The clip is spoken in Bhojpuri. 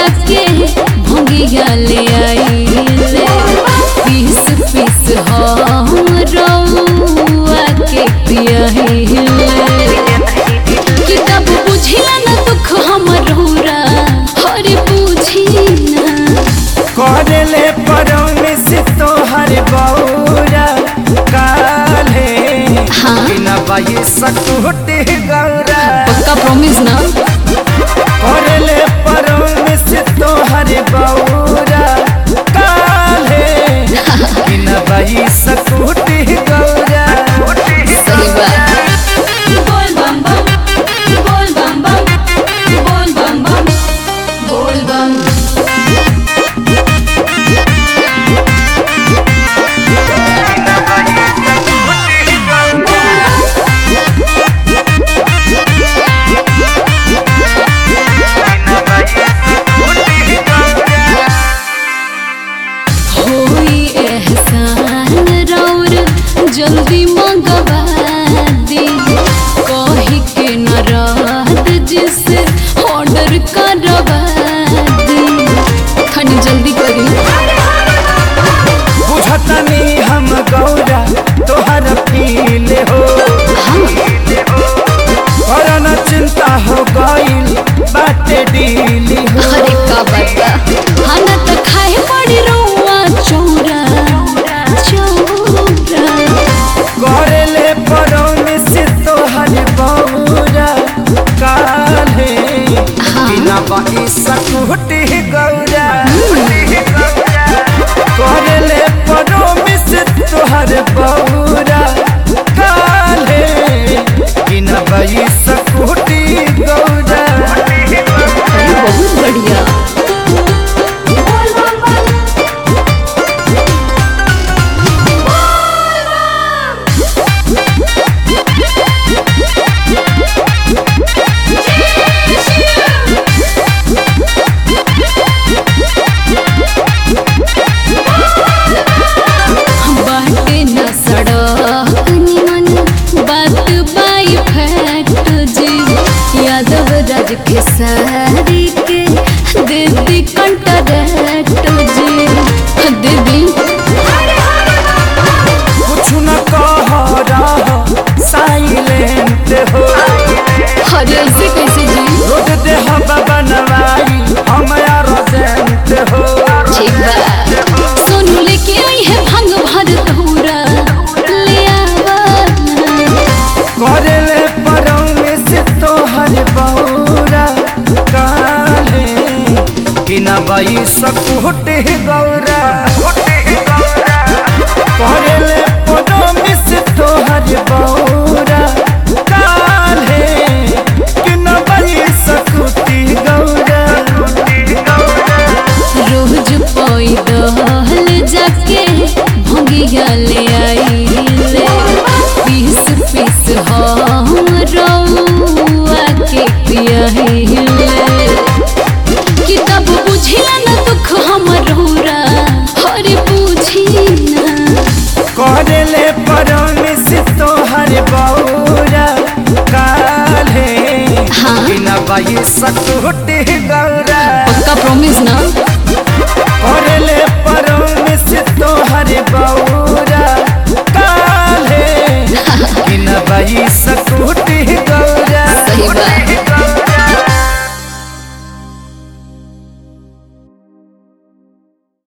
जाके भंगिया ले आइले पीस पीस हम रउआ के पियाहिले कि तब बुझिला न दुख हमर रौरा हरे बुझी ना करले परमिस तोहर बौरा काले हाँ। बिना बाई सकुटी गौरा पक्का प्रॉमिस ना करले परमिस तोहर बौरा काले बिना बाई सकुटी गौरा सही बात बोल बम बम बोल बम बम बोल बम बम बोल बम होई एहसान रौर जल्दी मंगवा दी कही के न रहत जिसे ऑर्डर करवा दी खनी जल्दी करी बुझतनी हम गौरा तोहर फील हो करन चिंता हो गईल बाटे डीली हो अरे का बता खाना तो खाए पड़ी रौआ चौरा चौरा करले परमिस तोहर बौरा काले बिना बाई सकुटी गौरा करले परमिस तोहर बौरा काले बिना बाई सकुटी गौरा अरे बहुत बढ़िया बाटे न सड़क निमन बात बाई फैक्ट जी यादव राज के सारी के दीदी कंटरैक्ट जी दीदी कुछ न कह रहा साइलेंट हो अरे ऐसे कैसे जी रोड दे हवा बनवाई हम रोजेंट हो ठीक बा सोनू लेके आई है भंग भर धूरा ले आवा करले परौने से तोहर बौरा काले बिना बाई सकुटे गौरा करले परौने से तोहर बौरा काले बिना बाई सकुटी गौरा रोज पैदल जाके भंगिया ले आइले पीस पीस हम रउआ के पियाहिले कि तब बुझिला न दुख हमर रौरा हरे बुझी ना करले परमिस तोहर बौरा काले हाँ। बिना बाई सकुटी गौरा पक्का प्रॉमिस ना करले परमिस तोहर बौरा